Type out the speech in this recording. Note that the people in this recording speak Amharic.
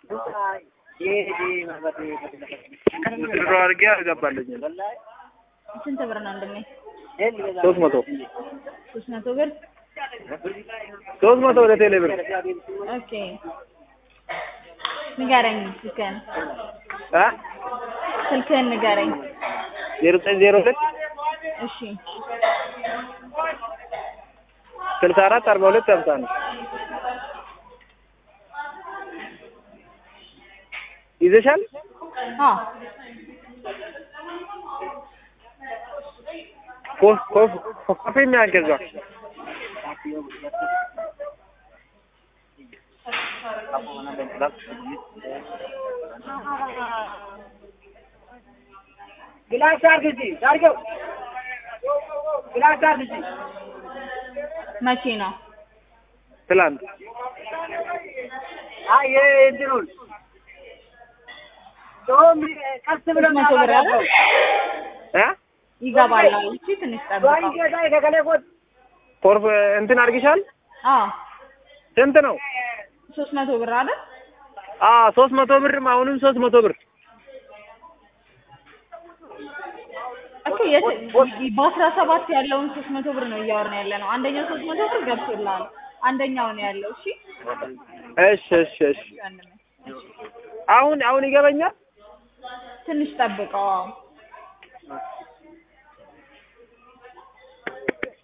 ድሮ አድርጌ አልገባልኝም። ስንት ብር ነው እንደሚ ሶስት መቶ ሶስት መቶ ብር ሶስት መቶ ወደ ቴሌ ብር ኦኬ ንገረኝ ስልክህን አ ስልክህን ንገረኝ ዜሮ ዘጠኝ ዜሮ ሁለት እሺ ስልሳ አራት አርባ ሁለት ሀምሳ አንድ ይዘሻል? አዎ ኮ- ኮ- ኮፊ የሚያገዛ ግላስ አርግ እዚህ አርገው ግላስ አርግ እዚህ መቼ ነው ትላንት አይ እንትኑን ቶም ቀስ ብሎ ሶስት መቶ ብር አይደል? እ ይገባል አሉ እሺ ትንሽ ጠብቀው ጌታ ከገለቆት ፎርፍ እንትን አድርግሻል? አዎ ስንት ነው? ሶስት መቶ ብር አይደል አ ሶስት መቶ ብርም አሁንም ሶስት መቶ ብር እኮ የት በአስራ ሰባት ያለውን ሶስት መቶ ብር ነው እያወራን ያለ ነው አንደኛው ሶስት መቶ ብር ገብቶልሃል አንደኛው ነው ያለው እሺ እሺ እሺ እሺ አሁን አሁን ይገበኛል? ትንሽ ጠብቀው አዎ